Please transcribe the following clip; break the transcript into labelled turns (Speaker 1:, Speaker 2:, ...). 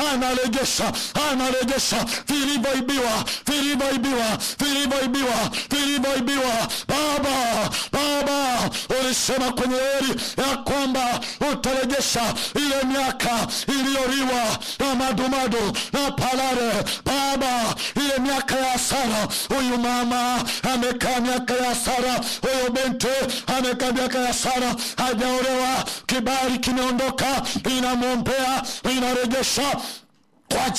Speaker 1: anarejesha anarejesha vilivyoibiwa vilivyoibiwa vilivyoibiwa vilivyoibiwa baba baba ulisema kwenye heri ya kwamba utarejesha ile miaka iliyoliwa na madumadu na palare baba ile miaka ya hasara huyu mama amekaa miaka ya hasara huyu binti amekaa miaka ya hasara hajaolewa kibali kimeondoka inamwombea inarejesha kwa